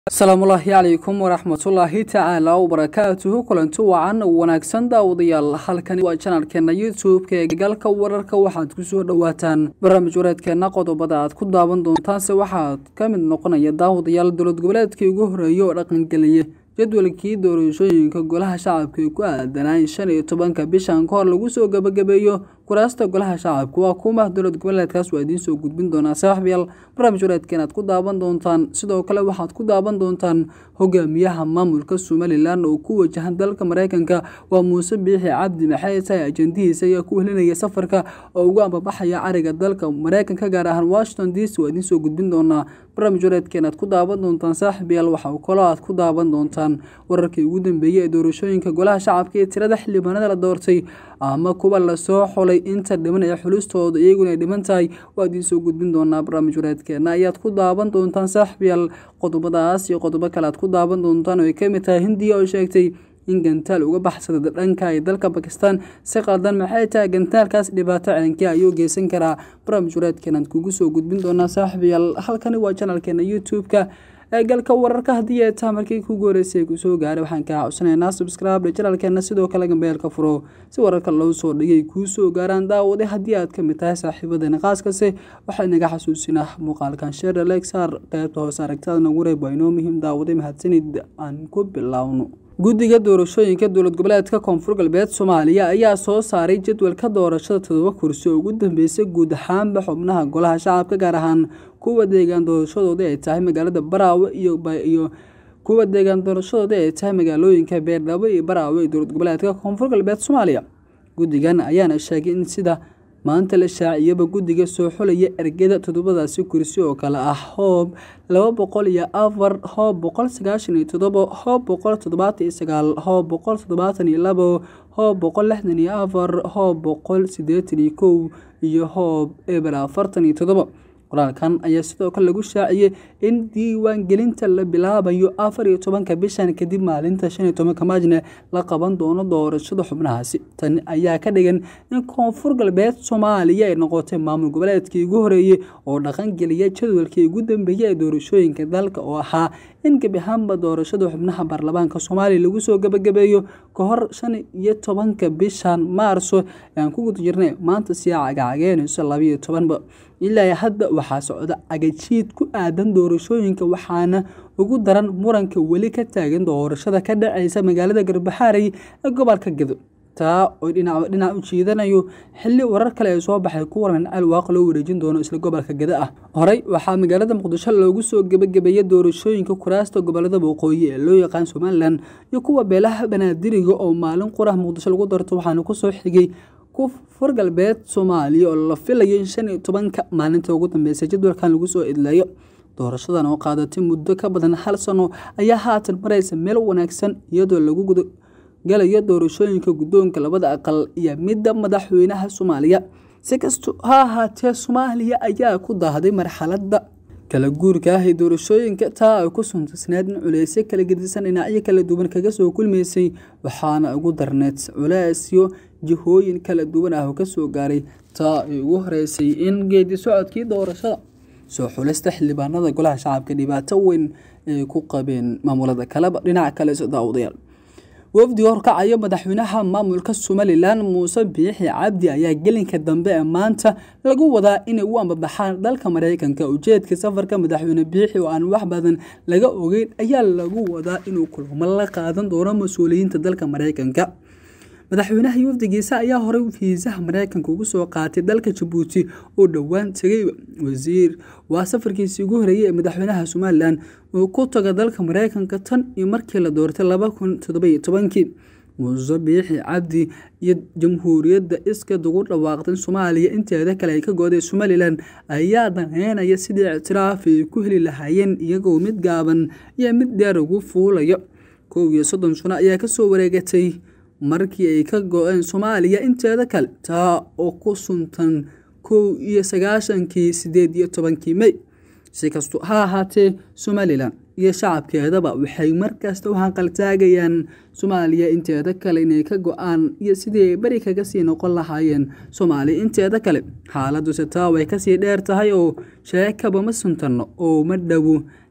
asalaamullaahi calaykum waraxmatullaahi tacaala wabarakaatuhu kulanti wacan wanaagsan daawadayaal halkani waa janalkeena youtube-ka ee galka wararka waxaad kusoo dhowaataan barnaamij wareedkeena qodobada aad ku daawan doontaanse waxaad ka mid noqonaya daawadayaal dowlad goboleedkii ugu horeeyay oo dhaqangeliyay jadwalkii doorashooyinka golaha shacabka ee ku aadanaa shan iyo tobanka bishan ka hor lagu soo gabagabeeyo kuraasta golaha shacabka waa kuma dowlad goboleedkaas waa idiin soo gudbin doonaa saaxiibyaal barnaamij wareedkeen aad ku daawan doontaan sidoo kale waxaad ku daawan doontaan hogaamiyaha maamulka somalilan oo ku wajahan dalka mareykanka waa muuse biixi cabdi maxay tahay ajandihiisa ayaa ku helinaya safarka oo ugu ambabaxaya cariga dalka mareykanka gaar ahaan washington d c waa idiin soo gudbin doonaa barnaamij wareedkeen aad ku daawan doontaan saaxiibyaal waxa kaloo aad ku daawan doontaan wararkii ugu dambeeyey ee doorashooyinka golaha shacabka ee tirada xildhibaanada la doortay ama kuwa lasoo xulay inta dhiman ee xulistooda iyaguna ay dhiman tahay waa idiin soo gudbin doonaa barnaamij wareedkeena ayaad ku daawan doontaan saaxiibyaal qodobadaas iyo qodobo kale aad ku daawan doontaan oo ay ka mid tahay hindiya oo sheegtay in gantaal uga baxsada dhanka ee dalka bakistan si qaldan maxay tahay gantaalkaas dhibaato ceenkii ayuu geysan karaa barnaamij wareedkeenaad kugu soo gudbin doonaa saaxiibyaal halkani waa janalkeena youtube-ka ee galka wararka haddii ay taha markii kugu horeysay kusoo gaaray waxaan kaa codsanaynaa subscribe janalkeena sidoo kale gambeelka furo si wararka loo soo dhigay kuu soo gaaraan daawade haddii aad ka mid tahay saaxiibadeena qaaskase waxaa inaga xasuusinaa muuqaalkan sheer lexar qeybta hoose aragtada nagu reeb waa inoo muhiim daawade mahadsanid aan ku bilaawno guddiga doorashooyinka dowlad goboleedka koonfur galbeed soomaaliya ayaa soo saaray jadwalka doorashada todoba kursi oo ugu dambeysay guud ahaanba xubnaha golaha shacabka gaar ahaan kuwa deegaan doorashadooda ay tahay magaalada baraawe iyo kuwa deegaan doorashadooda ay tahay magaalooyinka beerdhabo iyo baraawe ee dowlad goboleedka koonfur galbeed soomaaliya guddigan ayaana sheegay in sida maanta la shaaciyaba guddiga soo xulaya ergada toddobadaasi kursi oo kale ah hoob laba boqol iyo afar hoob boqol sagaashan iyo toddobo hoob boqol toddobaatan iyo sagaal hoob boqol toddobaatan iyo labo hoob boqol lixdan iyo afar hoob boqol siddeetan iyo kow iyo hoob eber afartan iyo toddobo qoraalkan ayaa sidoo kale lagu shaaciyey in diiwaan gelinta la bilaabayo afar iyo tobanka bishan kadib maalinta shan iyo tobanka maajne la qaban doono doorashada xubnahaasi tani ayaa ka dhigan in koonfur galbeed soomaaliya ay noqotay maamul goboleedkii ugu horeeyey oo dhaqangeliya jadwalkii ugu dambeeyey ee doorashooyinka dalka oo ahaa in gebi ahaanba doorashada xubnaha baarlamaanka soomaaliya lagu soo gabagabeeyo ka hor shan iyo tobanka bishan maarso aan ku guda jirnay maanta sii cagacageenayso labayo tobanba ilaa hadda waxaa socda agajiid ku aadan doorashooyinka waxaana ugu daran muranka weli ka taagan doorashada ka dhacaysa magaalada garbaxaarey ee gobolka gedo taa oo dhinac dhinac u jiidanayo xilli warar kale ay soo baxay ku waran alwaaq loo wareejin doono isla gobolka geda ah horey waxaa magaalada muqdisho loogu soo gebagabeeyey doorashooyinka kuraasta gobolada waqooyi ee loo yaqaan somalilan iyo kuwa beelaha banaadiriga oo maalin qurah muqdisho lagu darto waxaana kusoo xigay kufur galbeed soomaaliya oo la filayo in shan iyo tobanka maalinta ugu dambeysay jadwalkan lagu soo idleeyo doorashadan oo qaadatay muddo ka badan hal sano ayaa haatan maraysa meel wanaagsan iyadoo lagu galayo doorashooyinka guddoonka labada aqal iyo midda madaxweynaha soomaaliya si kasto ha ahaatee soomaaliya ayaa ku daahday marxaladda kala guurka ah ee doorashooyinka taa ay ku suntasneed in culeysyo kala gedisan dhinacyo kala duwan kaga soo kulmaysay waxaana ugu darneed culeysyo jihooyin kala duwan ah oo kasoo gaaray taa ay ugu horeysay in geedi socodkii doorashada soo xulista xildhibaanada golaha shacabka dhibaato weyn ay ku qabeen maamulada kaleba dhinaca kale daawadayaal wafdi horkacayo madaxweynaha maamulka somalilan muuse biixi cabdi ayaa gelinka dambe ee maanta lagu wadaa inay u ambabaxaan dalka mareykanka ujeedka safarka madaxweyne biixi oo aan wax badan laga ogeyn ayaa lagu wadaa inuu kulamo la qaadan doono mas-uuliyiinta dalka mareykanka madaxweynaha wafdigiisa ayaa horey fiisaha mareykanka ugu soo qaatay dalka jabuuti oo dhowaan tegay wasiir waa safarkiisii ugu horeeyey ee madaxweynaha somalilan uu ku taga dalka mareykanka tan iyo markii la doortay laba kun todobaiyo tobankii muuse biixi cabdi iyo jamhuuriyadda iskad ugu dhawaaqday soomaaliya inteeda kale ay ka gooday somalilan ayaa daneynaya sidii ictiraaf ay ku heli lahaayeen iyagoo mid gaaban iyo mid dheer ugu fuulayo kow iyo soddon sano ayaa kasoo wareegatay markii ay ka go-een soomaaliya inteeda kale taa oo ku suntan kow iyo sagaashankii sideed iyo tobankii mey si kasto ha ahaatee somalilan iyo shacabkeedaba waxay markasta u hanqaltaagayaan soomaaliya inteeda kale inay ka go-aan iyo sidii ay beri kaga sii noqon lahaayeen soomaaliya inteeda kale xaaladuse taa way kasii dheer tahay oo sheekaba ma suntanno oo ma dhowo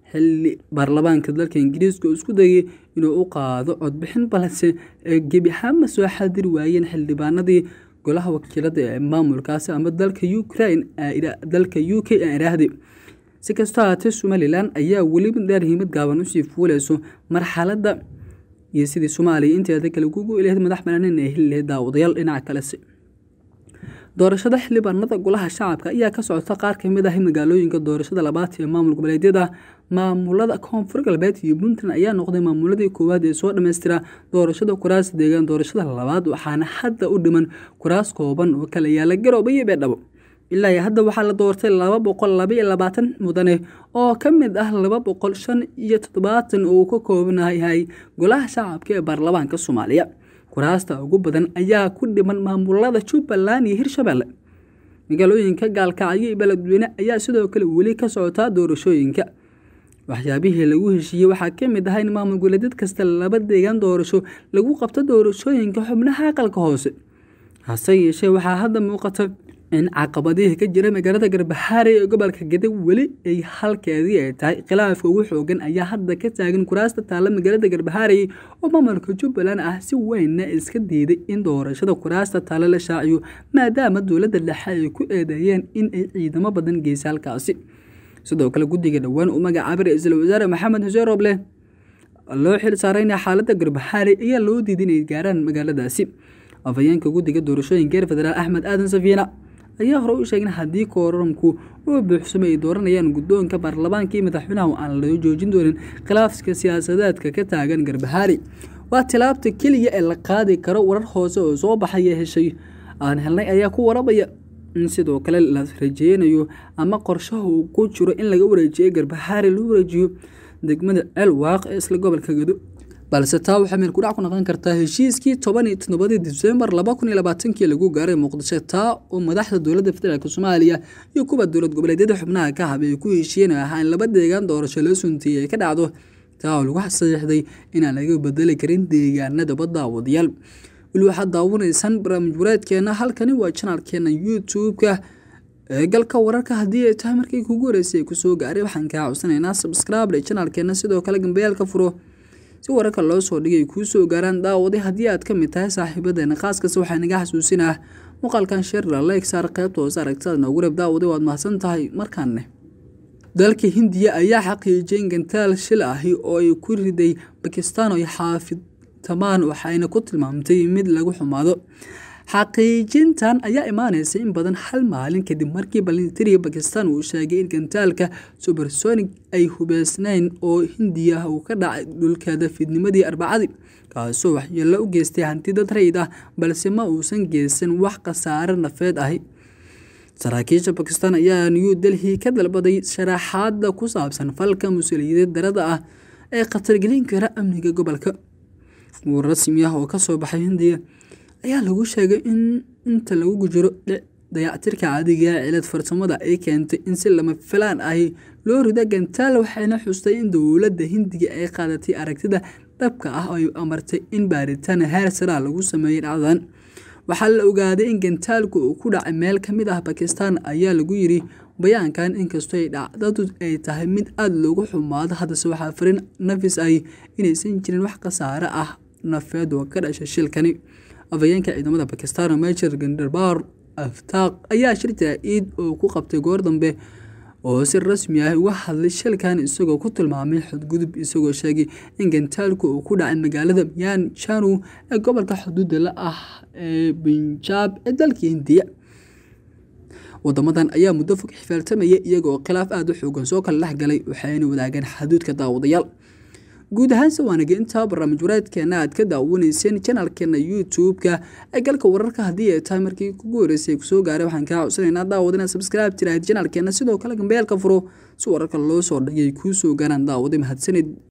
xilli baarlamaanka dalka ingiriiska oo isku dayay inuu u qaado codbixin balse gebi ahaanma soo xadiri waayeen xildhibaanadii golaha wakiilada ee maamulkaasi ama dalka ukraine dalka u k aan iraahday si kastoo haatee somalilan ayaa weliba daarhimad gaaban usii fuuleyso marxaladda iyo sidii soomaaliya inteeda kale kugu ilahayd madax banaanin ee heli lahayd daawadayaal dhinaca kalese doorashada xildhibaanada golaha shacabka ayaa ka socota qaar kamid ah magaalooyinka doorashada labaad ee maamul goboleedyada maamulada koonfur galbeed iyo puntland ayaa noqday maamuladii koowaad ee soo dhammaystira doorashada kuraas deegaan doorashada labaad waxaana hadda u dhiman kuraas kooban oo kala yaala garooba iyo beedhabo ilaa iyo hadda waxaa la doortay laba boqol labaiyo labaatan mudane oo ka mid ah laba boqol shan iyo toddobaatan oo uu ka koobanayahay golaha shacabka ee baarlamaanka soomaaliya kuraasta ugu badan ayaa ku dhiman maamulada jubbaland iyo hirshabelle magaalooyinka gaalkacyo iyo beledweyne ayaa sidoo kale weli ka socotaa doorashooyinka waxyaabihii lagu heshiiyey waxaa ka mid ahaa in maamul goboleedyad kasta laba deegaan doorasho lagu qabto doorashooyinka xubnaha aqalka hoose hase yeeshee waxaa hadda muuqata in caqabadihii ka jira magaalada garbaxaare ee gobolka gadag weli ay halkeedii ay tahay khilaafka ugu xoogan ayaa hadda ka taagan kuraasta taalla magaalada garbaxaarey oo maamulka jubbaland ah si weynna iska diiday in doorashada kuraasta taalla la shaaciyo maadaama dowladda dhexe ay ku eedeeyeen in ay ciidamo badan geysa halkaasi sidoo kale guddiga dhowaan uu magacaabay ra-iisul wasaare maxamed xuseen rooble loo xil saarayna xaaladda garbaxaare ayaa loo diiday inay gaaraan magaaladaasi afhayeenka guddiga doorashooyinka reer federaal axmed aadan safiina ayaa hore u sheegin haddii kooramku uu buuxsamo ay dooranayaan guddoonka baarlamaanka iyo madaxweynaha aan loo joojin doonin khilaafka siyaasadeedka ka taagan garbahaari waa tilaabta keliya ee la qaadi karo warar hoose oo soo baxaya heshay aan helnay ayaa ku warabaya in sidoo kale la rajeynayo ama qorshaha uu ku jiro in laga wareejiyo garbahaari lagu wareejiyo degmada ceel waaq ee isla gobolka gado balse taa waxay meel kudhac ku noqon kartaa heshiiskii toban iyo toddobadii disembar laba kun iyo labaatankii lagu gaaray muqdisho taa oo madaxda dowladda federaalk soomaaliya iyo kuwa dowlad goboleedyada xubnaha ka hab ay ku heshiiyeen ahaa in laba deegaan doorasho loo suntiiyey ay ka dhacdo taa oo lagu saxiixday inaan laga bedeli karin deegaanadaba daawadayaal weli waxaad daawanaysaan barnaamij wareedkeena halkani waa janaalkeena youtube-ka ee galka wararka haddii ay tahay markii kugu horeysay ay kusoo gaaray waxaan kaa codsanaynaa subscribe dhe janaalkeena sidoo kale gambayaalka furo si wararka loo soo dhigay kuu soo gaaraan daawaday haddii aad ka mid tahay saaxiibadeena khaaskasta waxaa naga xasuusinah muuqaalkan sheerla like saar qaybta hoose aragtada noogu reeb daawaday waad mahadsan tahay markaanne dalka hindiya ayaa xaqiijiyay in gantaal shil ahi oo ay ku riday bakistaan oo xaafidtamaan waxayna ku tilmaamtay mid lagu xumaado xaqiijintan ayaa imaaneysa in badan hal maalin kadib markii balintiriga bakistan uu sheegay in gantaalka subersonic ay hubeysnayn oo hindiya uu ka dhacay dhulkeeda fiidnimadii arbacadii kaasoo waxyeello u geystay hanti dad rayid ah balse ma uusan geysan wax khasaare nafeed ahi saraakiisha bakistan ayaa new delhi ka dalbaday sharaxaada ku saabsan falka mas-uuliyadeed darada ah ee khatargelin kara amniga gobolka war rasmi ah oo kasoo baxay hindiya ayaa lagu sheegay in inta lagu jiro dayactirka caadiga ee cilad farsamada ay keentay in si lama filaan ahi loo rido gantaal waxayna xustay in dowladda hindiga ay qaadatay aragtida dhabka ah oo ay amartay in baaritaan heer saraa lagu sameeyey dhacdadan waxaa la ogaaday in gantaalku uu ku dhacay meel ka mid ah bakistan ayaa lagu yiri bayaankan inkastoo ay dhacdadu ay tahay mid aada loogu xumaado haddase waxaa farin nafis ahi inaysan jirin wax khasaare ah nafeed oo ka dhashay shilkani afhayeenka ciidamada bakistan major gandarbar aftaaq ayaa shir jaa-iid oo ku qabtay goor dambe oo si rasmi ah uga hadlay shilkan isagoo ku tilmaamay xadgudub isagoo sheegay in gantaalku uu ku dhacay magaalada myan janu ee gobolka xuduudda la ah ee binjaab ee dalka hindiya wadamadan ayaa muddo fog xifaaltamaya iyagaoo khilaaf aada u xoogan soo kala dhex galay waxayna wadaageen xaduudka daawadayaal guud ahaanse waanaga intaa barnaamij wareedkeena aad ka daawanayseen janaalkeena youtube-ka ee galka wararka haddii ay tahay markii kugu horeysay kusoo gaaray waxaan kaa codsanaynaa daawad inaad subscribe tiraahid janaalkeena sidoo kale gambeelka furo si wararka loo soo dhigay kuu soo gaaraan daawaday mahadsanid